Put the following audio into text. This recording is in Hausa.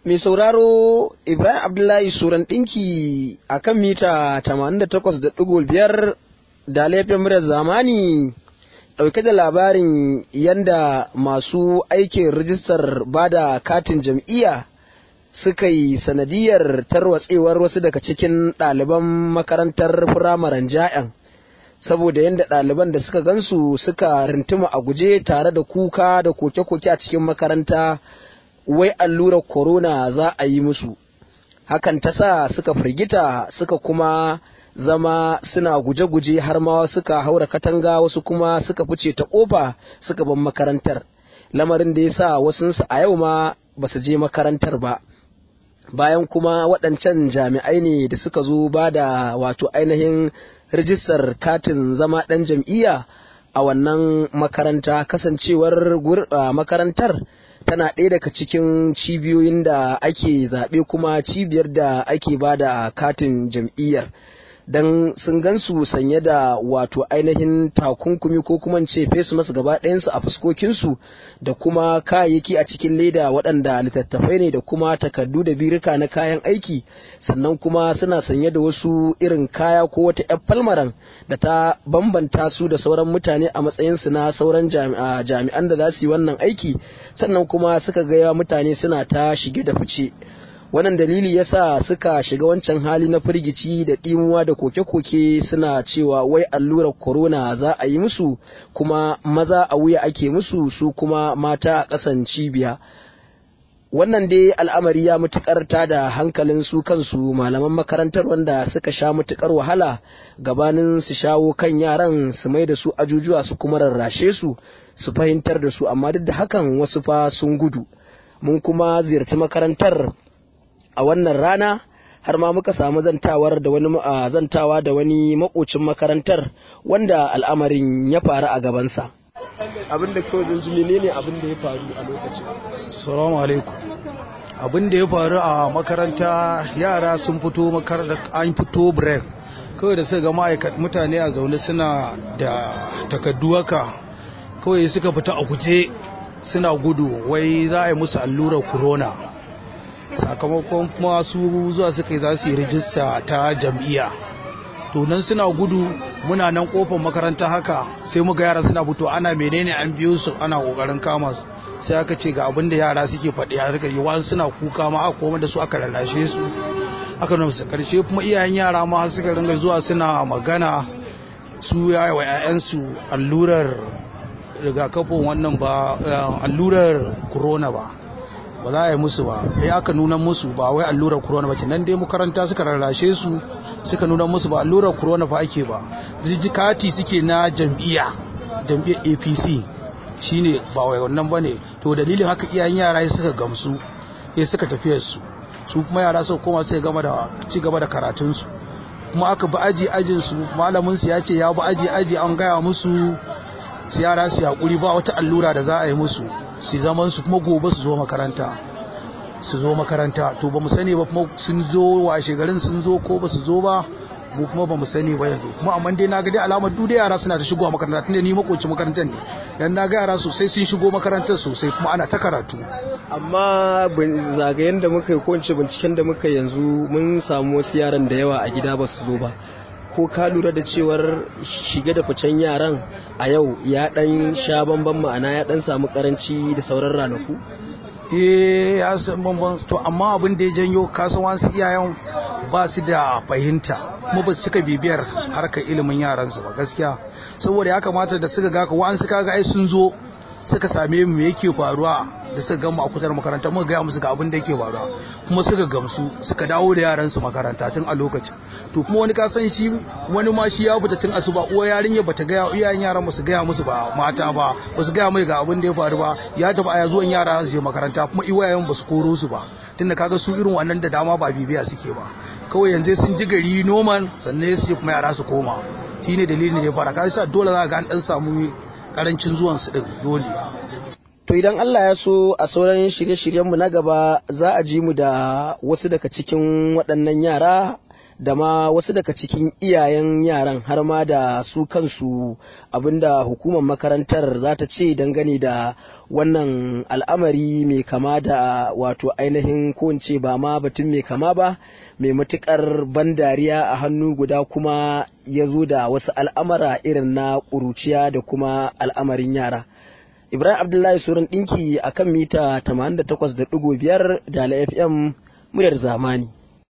Mai sauraro Ibrahim Abdullahi Suran ɗinki a kan mita 88.5 da laifin murar zamani ɗauke da labarin yanda masu aikin rijistar bada katin jam'iyya suka yi sanadiyar tarwatsewar wasu daga cikin ɗaliban makarantar firamaren ja'yan saboda yadda ɗaliban da suka gansu suka rintuma a guje tare da kuka da koke-koke a cikin makaranta wai allurar corona za a yi musu hakan ta sa suka firgita suka kuma zama suna guje-guje har ma suka haura katanga wasu kuma suka fice ta ƙofa suka ban makarantar lamarin da ya sa wasunsu a yau ma ba su je makarantar ba bayan kuma waɗancan jami'ai ne da suka zo ba da wato ainihin rijistar katin zama ɗan jam'iyya a wannan makaranta kasancewar makarantar tana ɗaya daga cikin cibiyoyin da ake zaɓe kuma cibiyar da ake ba da katin jam'iyyar don sun gansu sanye da wato ainihin takunkumi ko kuma ce fesu masu gaba ɗayansu a fuskokinsu da kuma kayayyaki a cikin leda waɗanda littattafai ne da kuma takardu da birika na kayan aiki sannan kuma suna sanye da wasu irin kaya ko wata 'yan falmaran da ta bambanta su da sauran mutane a matsayinsu na sauran jami'an da za su yi wannan aiki sannan kuma suka gaya mutane suna ta shige da fice wannan dalili yasa suka shiga wancan hali na firgici da ɗimuwa da koke-koke suna cewa wai allurar corona za a yi musu kuma maza a wuya ake musu su kuma mata a ƙasan cibiya wannan dai al'amari ya mutukar ta da hankalin su kansu malaman makarantar wanda suka sha mutukar wahala gabanin su shawo kan yaran su mai da su ajujuwa su kuma rarrashe su su fahimtar da su amma duk da hakan wasu fa sun gudu mun kuma ziyarci makarantar a wannan rana har ma muka samu zantawar da wani zantawa da wani makocin makarantar wanda al'amarin ya faru a gabansa abin da kawai zan ji menene abin da ya faru a lokacin salamu alaikum abin da ya faru a makaranta yara sun fito makaranta an fito break kawai da suka ga ma'aikat mutane a zaune suna da takaddu haka kawai suka fita a guje suna gudu wai za a yi musu allurar corona sakamakon kuma su zuwa suka yi za su yi rijista ta jam'iyya to nan suna gudu muna nan kofar makaranta haka sai muga yara suna fito ana menene an biyo su ana kokarin kama su sai aka ce ga abin da yara suke faɗi a rika yawan suna kuka ma aka koma da su aka lalashe su aka nuna su karshe kuma iyayen yara ma suka ringa zuwa suna magana su yaya wa 'ya'yansu allurar rigakafin wannan ba allurar corona ba ba za a yi musu ba ya aka nuna musu ba wai allurar corona ba nan dai makaranta suka rarrashe su suka nuna musu ba allurar corona fa ake ba rijikati suke na jam'iyya jam'iyyar apc shine ba wai wannan bane to dalilin haka iyayen yara suka gamsu sai suka tafiyar su su kuma yara suka koma suka gama da ci gaba da karatun su kuma aka bi aji ajin su malamin su ya ce ya bi aji aji an gaya musu su yara su hakuri ba wata allura da za a yi musu su zaman su kuma gobe su zo makaranta su zo makaranta to ba mu sani ba kuma sun zo washe garin sun zo ko ba su zo ba mu kuma ba mu sani ba yanzu kuma amma dai na ga dai alamar duk da yara suna ta shigowa makaranta tunda ni makoci makarantar ne dan na ga yara sosai sun shigo makarantar sosai kuma ana ta karatu amma zagayen da muka yi ko binciken da muka yanzu mun samu wasu yaran da yawa a gida ba su zo ba ko ka lura da cewar shige da ficen yaran a yau ya dan sha bamban ma'ana ya dan samu karanci da sauran ranaku eh ya san bamban to amma abin da ya janyo kasan wasu iyayen ba su da fahimta kuma ba su cika bibiyar harkar ilimin yaransu ba gaskiya saboda ya kamata da suka ga ka wa'an suka ga ai sun zo suka same mu me yake faruwa da suka gama a kutar makaranta muka gaya musu ga abin da yake faruwa kuma suka gamsu suka dawo da yaran su makaranta tun a lokacin to kuma wani ka san shi wani ma shi ya fita tun asuba uwa yarinya bata gaya iyayen yaran su gaya musu ba mata ba ba su gaya mai ga abin da ya faru ba ya tafi aya zuwan yara su je makaranta kuma iyayen ba su koro su ba tunda kaga su irin wannan da dama ba bibiya suke ba kawai yanzu sun ji gari noman sannan su kuma yara su koma shine dalilin da ya fara kai sa dole za ga an dan samu karancin zuwan su din dole To idan Allah ya so a sauran shirye-shiryenmu na gaba za a ji mu da wasu daga cikin waɗannan yara da ma wasu daga cikin iyayen yaran har ma da su kansu abinda hukumar makarantar za ta ce dangane da wannan al'amari mai kama da wato ainihin ko ba ma batun mai kama ba mai matukar ban dariya a hannu guda kuma ya zo da wasu al'amara irin na ƙuruciya da kuma al'amarin yara. Ibrahim Abdullahi Suran ɗinki a kan mita 88.5 da FM muryar zamani.